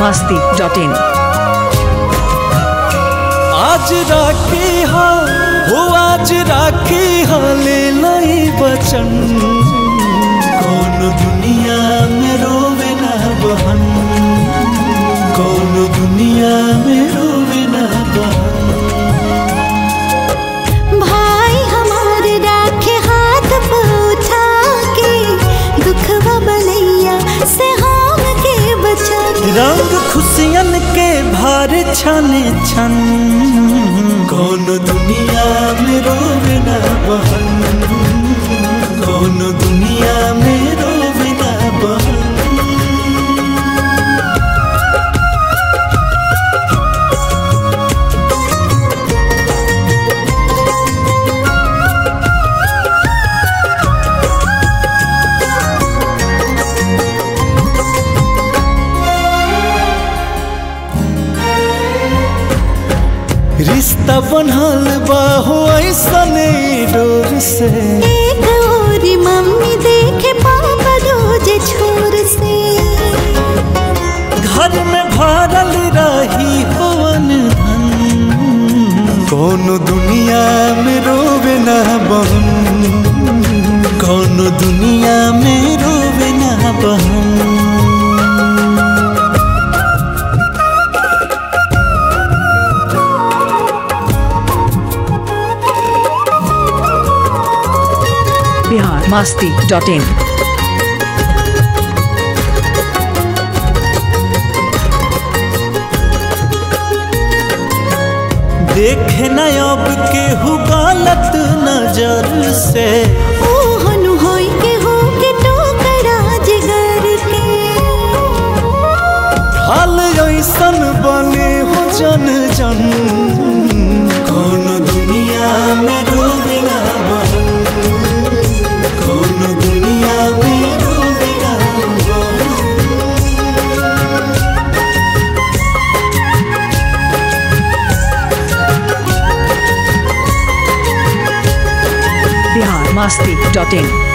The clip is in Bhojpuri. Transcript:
masti dot in. आज राखी हा हो आज राखी हा ले लाई बचन कौन दुनिया में रोवे ना बहन कौन दुनिया में रोवे ना बहन भाई हमार राखे हाथ पे उठा के दुखवा बलैया से हम के बचा के रंग खुशियन के भार छने छन कौन दुनिया में रोवे ना बहन कौन दुनिया में रोवे ना बहन रिश्ता बनल बा हो ऐसने डोर से एक और मम्मी देखे पापा रोज छोर से घर में भरल रही होवन धन कौन दुनिया में रोवे ना बहन कौन दुनिया में रोवे ना बहन Bihar masti dot in. देखे न अब केहू गलत नजर से ओ हनु होई के हो के टोकरा जिगर के हाल ऐसन बने हो जन जन कौन दुनिया में डूबे ना बहन कौन दुनिया में डूबे ना बहन Bihar masti dot in.